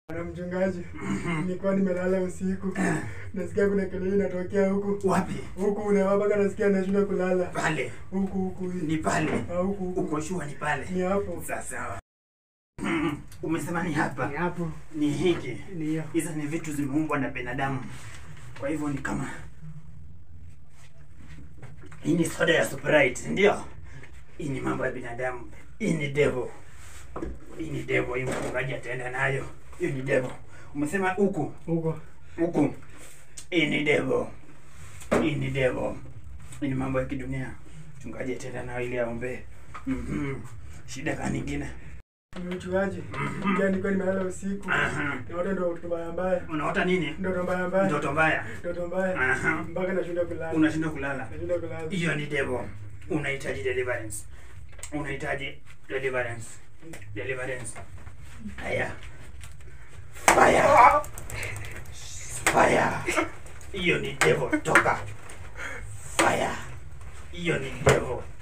Bwana mchungaji, nilikuwa nimelala usiku, nasikia kuna kelele inatokea huku Wapi? huku, unawapaka nasikia nashindwa kulala Pale. huku huku hii. Ni pale. Ah, huku huku Uko shua ni pale. ni hapo, Sawa sawa. Mm, Umesema ni hapa. ni hapo, Ni hiki. ni hiyo. Hizo ni vitu zimeumbwa na binadamu. Kwa hivyo ni kama hii ni soda ya Sprite, ndio? Hii ni mambo ya binadamu. Hii ni devil. Hii ni devil. Hii mchungaji ataenda nayo. Hiyo ni devil. Umesema huku huko huku. Hii ni devil. Hii ni devil. Hii ni mambo ya kidunia. Mchungaji ataenda nayo ili aombe. Mhm. Shida ka nyingine. mchungaji, pia nilikuwa nimelala usiku, Aha. naota ndoto mbaya mbaya, Unaota nini? ndoto mbaya mbaya, Ndoto mbaya. ndoto mbaya, Aha. mpaka nashindwa kulala, Unashindwa kulala. nashindwa kulala. hiyo ni devil unahitaji deliverance unahitaji deliverance deliverance haya fire fire hiyo ni devil toka fire hiyo ni devil